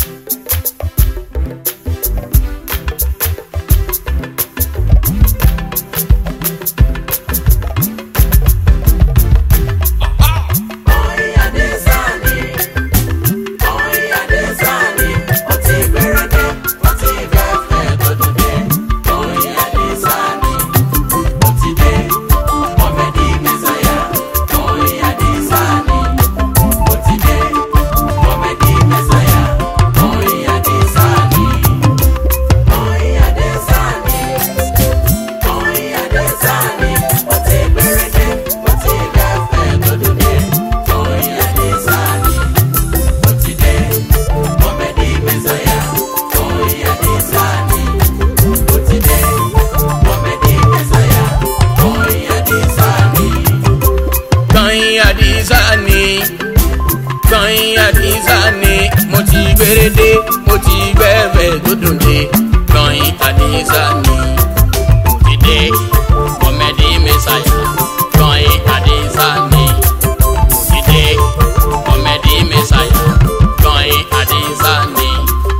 gbọ̀nyìn àdìsá ni gbọ̀nyìn àdìsá ni mo ti gbérédé mo ti gbẹ́fẹ̀ tó dùn dé gbọ̀nyìn àdìsá ni mo ti dé kọ́mẹ́dì mẹ́sàyà gbọ̀nyìn àdìsá ni mo ti dé kọ́mẹ́dì mẹ́sàyà gbọ̀nyìn àdìsá ni.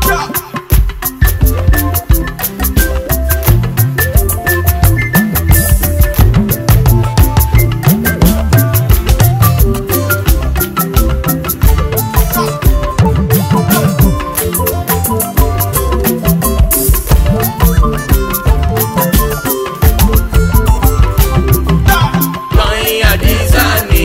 gbọ̀nyìn àdìsá ni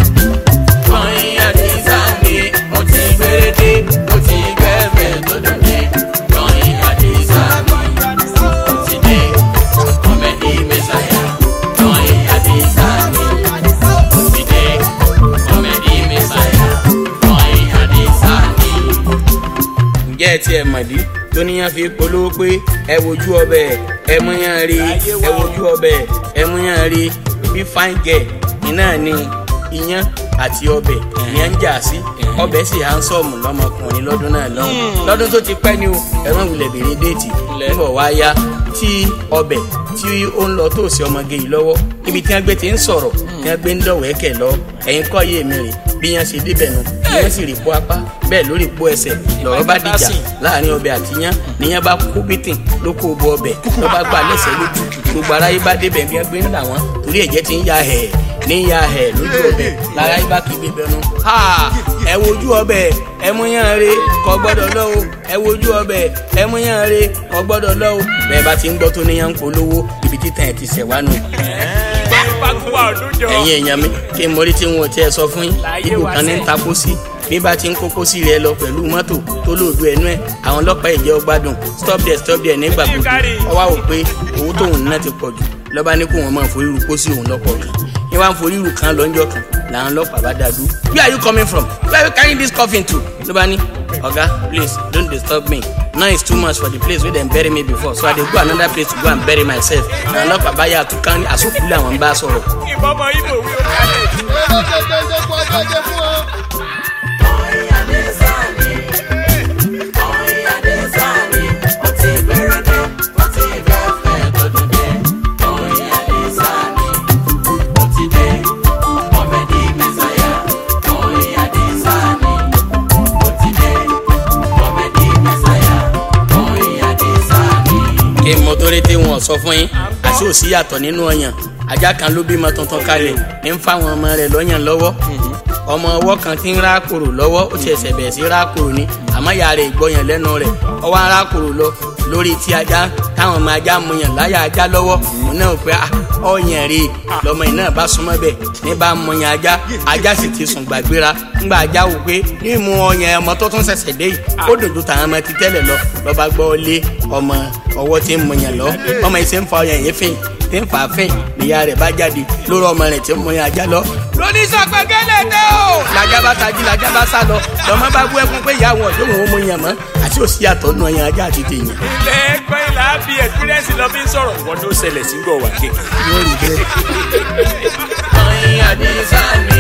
gbọ̀nyìn àdìsá ni mo ti gbérédé mo ti gbẹ́fẹ̀ tó dùn dé gbọ̀nyìn àdìsá ni mo ti dé kọ́mẹ́dì mẹ́sàyà gbọ̀nyìn àdìsá ni mo ti dé kọ́mẹ́dì mẹ́sàyà gbọ̀nyìn àdìsá ni. ǹjẹ́ ẹ tiẹ̀ mọ̀dí tó níyàn fi polówó pé ẹ wojú ọbẹ̀ ẹ múyàn rí ẹ wojú ọbẹ̀ ẹ múyàn rí bí fine girl iná ni iyán àti ọbẹ̀ ìyẹn ń jà sí ọbẹ̀ sì handsome lọ́mọkùnrin lọ́dún náà lọ́hùn lọ́dún tó ti pẹ́ ni o ẹ̀wọ̀n wulẹ̀ bèrè déètì níbọ̀ wá yá tí ọbẹ̀ tí ó ń lọ tó sí ọmọge yìí lọ́wọ́ ibi tí wọ́n gbé ti ń sọ̀rọ̀ tí wọ́n gbé ń dọ̀wẹ́kẹ̀ lọ ẹ̀yin kọ́ yé mi rè bí yẹn ṣe débẹ̀ nu bí yẹn sì rí po apá bẹ́ẹ̀ lórí po ẹsẹ̀ lọ́rọ̀ bá dìjà láàrin ọbẹ̀ àti yán níyẹn bá kó bítìn ló kó bo ọbẹ̀ ló bá gbà lẹ́sẹ̀ lójú gbogbo aráyé bá débẹ̀ bí wọ́n gbé ń là wọ́n torí ẹ̀jẹ̀ ti ń ya ẹ̀ ní ya ẹ̀ lójú ọbẹ̀ lára yìí bá kí gbé bẹnu. ẹ wojú ọbẹ̀ ẹ mú yán re kò gbọ́dọ̀ lọ o ẹ wojú ọbẹ̀ ẹ mú yán re kò gbọ́dọ̀ lọ o bẹ́ẹ̀ bá ti ń gbọ́ tó níyàn ń polówó ibi títàn ẹ̀ ti ṣẹ̀ wá nù fagunwa ọdún jọ. ẹ̀yin èèyàn mi kí n mọrí tí n ò tiẹ̀ sọ fún yín Láyé ibù wá kan ní sẹ́. ń takó sí bí bá ti ń kókó sí rẹ lọ pẹ̀lú mọ́tò tó lòdù ẹnu ẹ̀ àwọn ọlọ́pàá ìjẹ́ ọgbádùn stop there stop there nígbà gbogbo kárí. ọwọ́ àwò pé owó tóun ná ti pọ̀ jù lọ́ba ní kó wọn máa forí ru kó sí òun lọ́pọ̀ kan ní wàá forí ru kan lọ́njọ́ kan làwọn ọlọ́pàá bá dá dúró where are you coming from where are you carrying this coffin to ló bá ní ọ̀gá please don't disturb me now it's too much for the place wey dem bury me before so i dey go another place to go and bury myself na ọlọ́pàá bá yà àtúkà ní àsopùlẹ̀ àwọn ń bá sọ̀rọ̀ ìbọn ọmọ ibo wí ó kálẹ̀. kí n mọ torí tí wọn sọ fún yín àti òsì yàtọ̀ nínú ọyàn ajá kan ló bímọ tuntun kalẹ̀ ń fáwọn ọmọ rẹ̀ lọ́yàn lọ́wọ́ ọmọ ọwọ́ kan ti ń rákòrò lọ́wọ́ ó ti ẹsẹ̀ bẹ̀rẹ̀ sí rákòrò ni àmọ́ ìyá rẹ̀ ìgbọ́yàn lẹ́nu rẹ̀ ọwọ́ arákòrò lọ lórí tí ajá táwọn ọmọ ajá mu yàn láyà ajá lọ́wọ́ òun náà pé ah, ọyàn rè lọmọ yìí náà bá súnmọ́ bẹ̀ ní bá mu yàn ajá ajá sì ti sùn gbàgbéra ńgbà ajá wò pé ní mu ọyàn ọmọ tó tún ṣẹ̀ṣẹ̀ dé yìí ó dùn ju tàwọn ọmọ ti tẹ́lẹ̀ lọ lọ́ba gbọ́ lé ọmọ ọwọ́ tí ń mu yàn lọ ọmọ yìí ṣe ń fa ọyàn yìí fìn tí ń fà á fìn níyà rẹ̀ bá jáde lórí ọmọ rẹ̀ tí ń mu yàn ajá lọ lóní sọpẹ́ gẹ́lẹ́ dé o. làjà bá tají làjà bá sá lọ lọ́mọ bá bú ẹkún pé ìyá àwọn ọ̀dọ́ òun mu yàn mọ́ àti òsì àtọ̀ nù ọyàn ajá àti tèèyàn. ilé ẹgbẹ́ ìlà bí experience lọ fi ń sọ̀rọ̀ wọ́n tó ṣẹlẹ̀ sí gbọ̀ wá kéèké. yóò rí bẹ́ẹ̀. ọyìn àdìsá ni